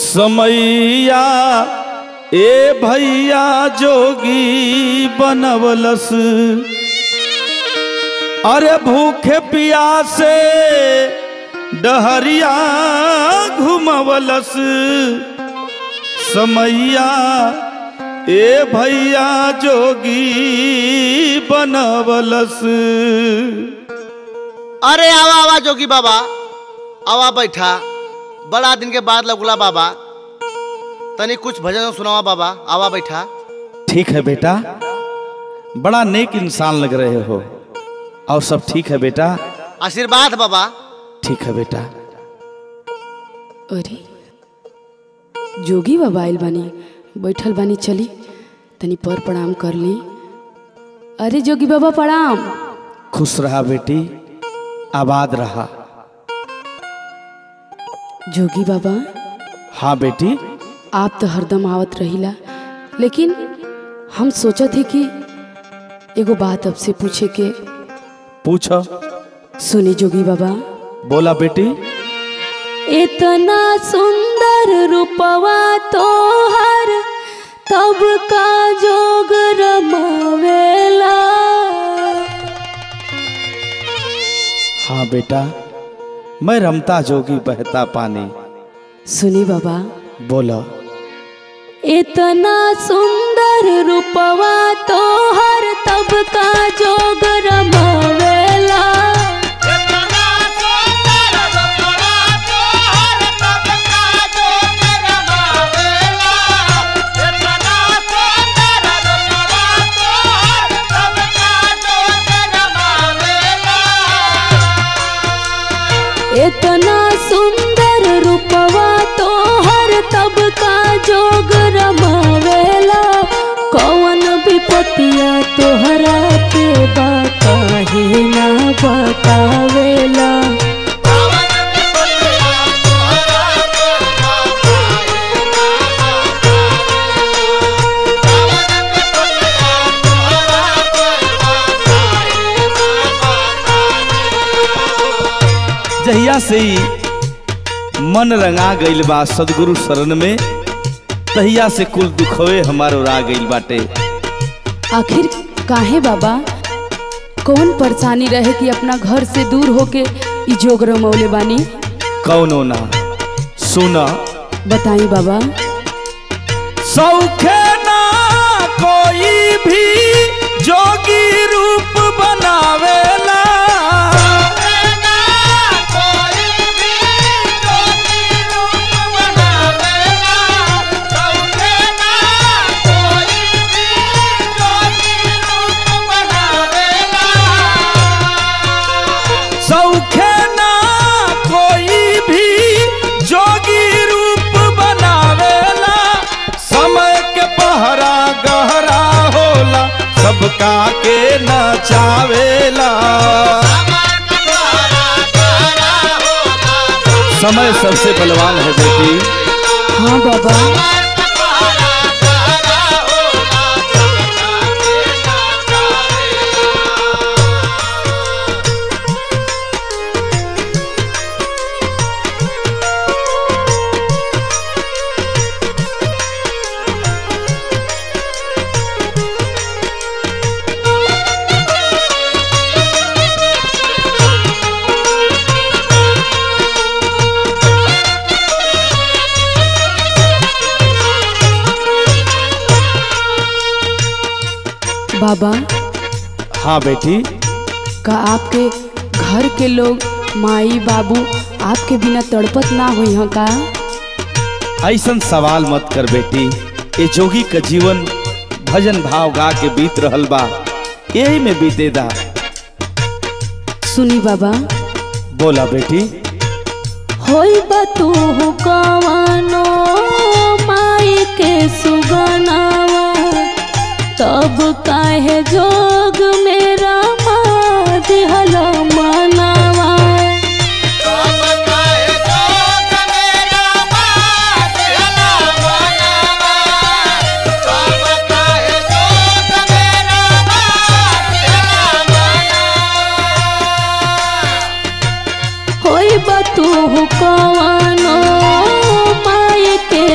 समैया ए भैया जोगी बनवलस अरे भूखे प्यासे डहरिया घुमवलस समैया ए भैया जोगी बनवलस अरे आवा आवा जोगी बाबा आवा बैठा बड़ा दिन के बाद लगुला बाबा तनी कुछ भजन सुनावा बाबा आवा बैठा ठीक है बेटा बड़ा नेक इंसान लग रहे हो और सब ठीक है बेटा आशीर्वाद बाबा ठीक है बेटा अरे जोगी बाबा आइल बानी बैठल बानी चली तनी पर प्रणाम कर ली अरे जोगी बाबा प्रणाम खुश रहा बेटी आबाद रहा जोगी बाबा हाँ बेटी आप तो हरदम आवत रहिला लेकिन हम सोचत ही कि एगो बात आपसे पूछे के पूछो सुनी जोगी बाबा बोला बेटी इतना सुंदर रूपवा तोहर तब का जोग रमावेला हाँ बेटा मैं रमता जोगी बहता पानी सुनी बाबा बोलो इतना सुंदर रूपवा तोहर तब का जोग रमावेला इतना सुंदर रूपवा तोहर तब का जोग रमावेला कौन विपतिया तोहरा के बाकाहे ना बतावेला जहिया से ही मन रंगा गइल बा सदगुरु शरण में तहिया से कुल दुखवे हमार उड़ा गइल बाटे आखिर काहे बाबा कौन परेशानी रहे कि अपना घर से दूर होके ई जोग रमौले बानी कौनो ना सुना बताई बाबा सौखे ना कोई भी जोगी रूप बनावेला सौखे ना कोई भी जोगी रूप बनावेला समय के पहरा गहरा होला सबका के नचावेला समय सबसे बलवान है बेटी हाँ बाबा बाबा हाँ बेटी का आपके घर के लोग माई बाबू आपके बिना तड़पत ना हुई हैं का ऐसन सवाल मत कर बेटी ये जोगी का जीवन भजन भाव गा के बीत रहल बा यही में बीतेदा सुनी बाबा बोला बेटी होई बतू कवनो माई के सुगनावा तब काहे जोग मेरा माँ दिहल मनावा होई बतू कवनो माई के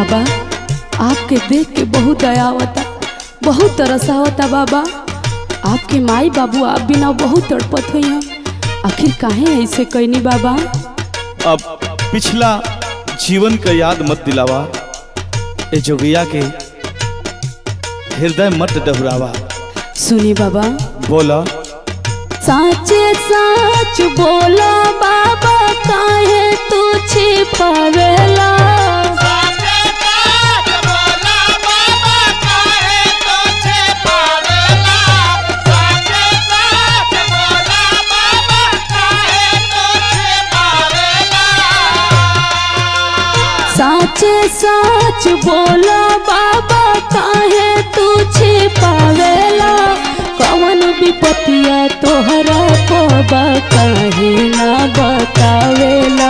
बाबा आपके देख के बहुत दया आवता बहुत तरस आवता बाबा आपके माई बाबू आप बिना बहुत तड़पत हुई हैं आखिर काहे ऐसे कहनी बाबा अब पिछला जीवन का याद मत दिलावा ए जोगिया के हृदय मत डहुरावा सुनी बाबा बोला साचे साच बोला बाबा काहे तू छिपावेला साचे साच बोला बाबा काहे तू छिपावेला कवन विपतिया तोहरा बाबा काहे ना बतावेला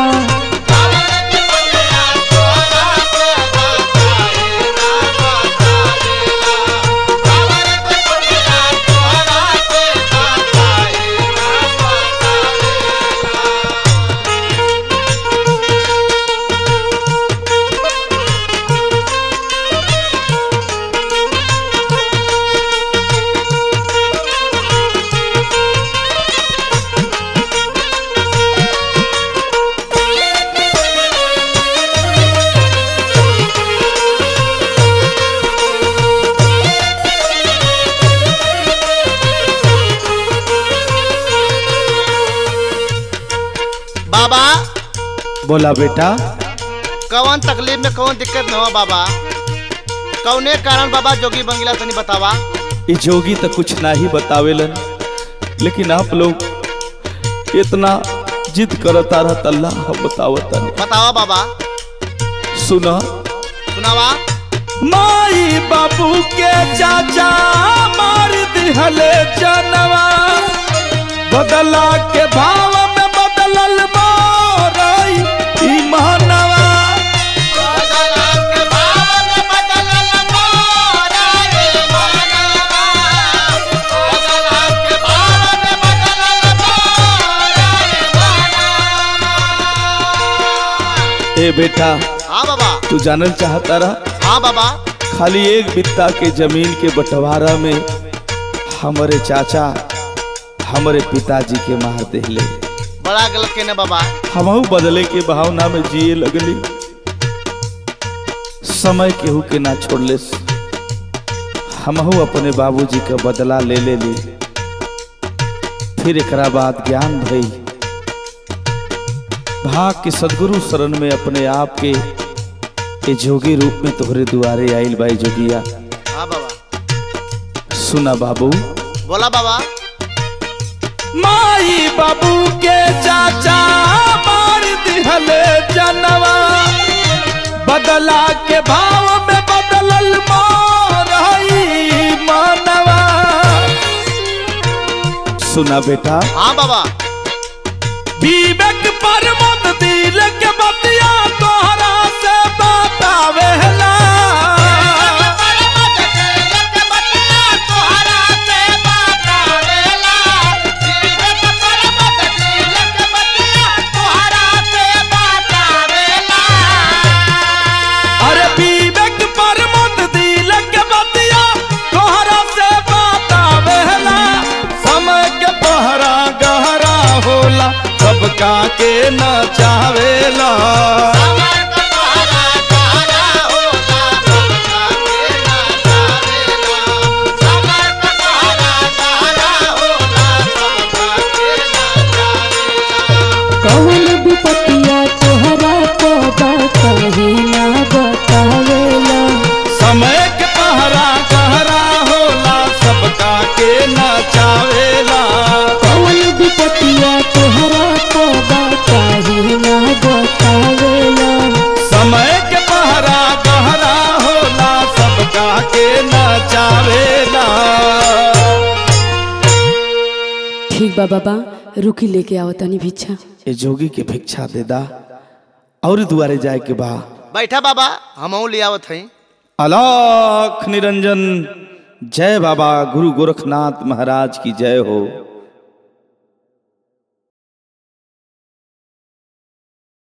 बाबा बोला बेटा कौन तकलीफ में कौन दिक्कत न हो बाबा कौने कारण बाबा जोगी बंगिला तनी बतावा ये जोगी तो कुछ ना ही बतावेलन लेकिन आप लोग इतना जिद करता रहता अल्लाह हम बतावता नहीं बतावा बाबा सुना सुनावा माई बाबू के चाचा मार दिहले जनवा बदला के भाव में बदलल मोरई ई मानवा ए बेटा हाँ बाबा तू जानल चाहता रहा हाँ बाबा खाली एक बित्ता के जमीन के बंटवारा में हमारे चाचा हमारे पिताजी के मार दिले बड़ा गलत कहने बाबा हमहू बदले के भावना में जिए लगली समय केहू के ना छोड़ले हमहू अपने बाबूजी का बदला ले ले ली फिर एकरा बाद ज्ञान भई भाग के सदगुरु शरण में अपने आप के के जोगी रूप में तोहरे दुआरे आइल बाई जोगिया हाँ बाबा सुना बाबू बोला बाबा माई बाबू के चाचा मार दिहले जनवा बदला के भाव में बदलल मोरई मानवा सुना बेटा हाँ बाबा विवेक पर मत दिल के बतिया तोहरा से बतावेला अरे विवेक पर मत दिल के बतिया तोहरा से बतावेला समय के पहरा गहरा होला सबका के न चावेला कवन विपतिया तोहरा बाबा काहे ना बतावेला समय के पहरा गहरा होला सबका के न चावेला कवन विपतिया तोहरा बाबा काहे ना बतावेला समय के पहरा गहरा होला सबका के न चावेला ठीक बा बाबा रुकी लेके आओ तनी भिक्षा ए जोगी के भिक्षा दे दा और दुआरे जाए के बा बैठा बाबा हम ले आवत हई अलाख निरंजन जय बाबा गुरु गोरखनाथ महाराज की जय हो